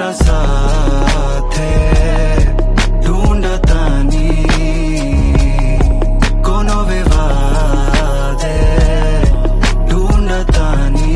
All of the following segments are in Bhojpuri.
तोहरा साथे ढूंढतानी कोनो विवादे ढूंढतानी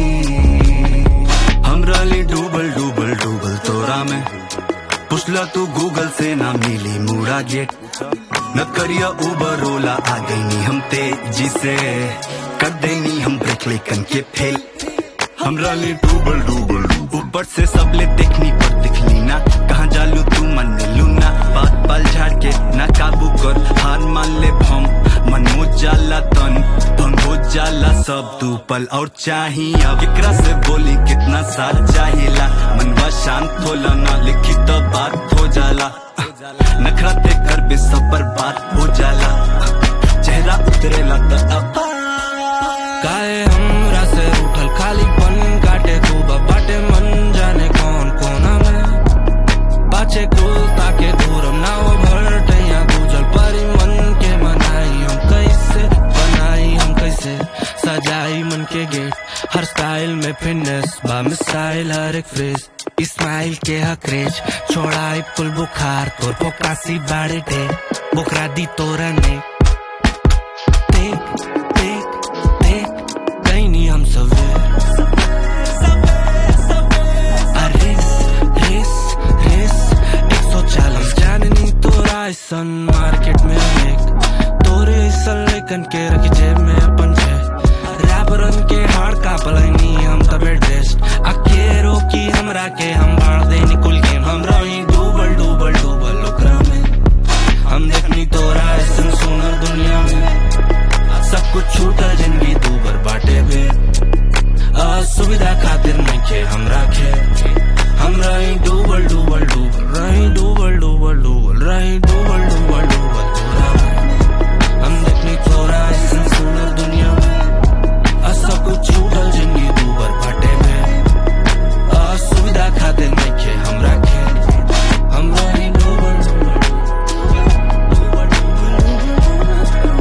हमरा लिए डूबल डूबल डूबल तोरा में पुछला तू गूगल से ना मिली मुड़ा गेट न करिया उबर ओला आ गई नी हम तेजी से कर देनी हम ब्रेक लेकन के फेल हमरा लिए डूबल डूबल ऊपर से सब ले देखनी पर दिखली ना कहाँ जालू तू मन लू ना बात पल झाड़ के ना काबू कर हार मान ले भम मन हो जाला तन भंग हो जाला सब तू पल और चाही अब एकरा से बोली कितना साथ चाहिला मनवा शांत होला ना लिखी तो बात हो जाला नखरा ते कर बे सब बर्बाद हो जाला चेहरा उतरेला त अब काहे हमरा से उठल खालीपन काटे खूब बाटे मन जाने कौन कोना में पाछे कुल ताके दूरम ना वो भरटैया गुजल परी मन के मनाई हम कैसे बनाई हम कैसे सजाई मन के गेट हर स्टाइल में फिटनेस बा मिसाइल हर एक फ्रेज इस्माइल के हकरेज छोड़ाई पुल बुखार तोर पोकासी बाड़े डे बुकरा दी तोरा ने देख देख देख कहीं नहीं हम सवेर रेस रेस रेस एक सौ चालीस जाननी तोरा ऐसन मार्केट में एक तोरे ऐसन लेकन के रख जेब में अपन छे रैपरन के हार का पलनी हम तबे ड्रेस्ड अके रोकी हमरा के हम बाढ़ दे निकुल गेम हम रही डूबल डूबल डूबल ओकरा में हम देखनी तोरा ऐसन सुनर दुनिया में सब कुछ छूटल जिंदगी तू बर बाटे बे असुविधा खातिर नहीं खे हम राखे हम रही डूबल डूबल डूबल रही डूबल डूबल डूबल रही डूबल डूबल डूबल तोरा में। हम देखनी तोरा ऐसन सुंदर दुनिया में आ सब कुछ छूटल जिंदगी तू बर बाटे बे असुविधा खातिर नहीं खे हम राखे हम रही डूबल डूबल डूबल डूबल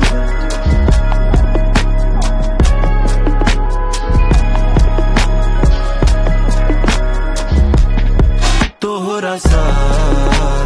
तोहरा साथे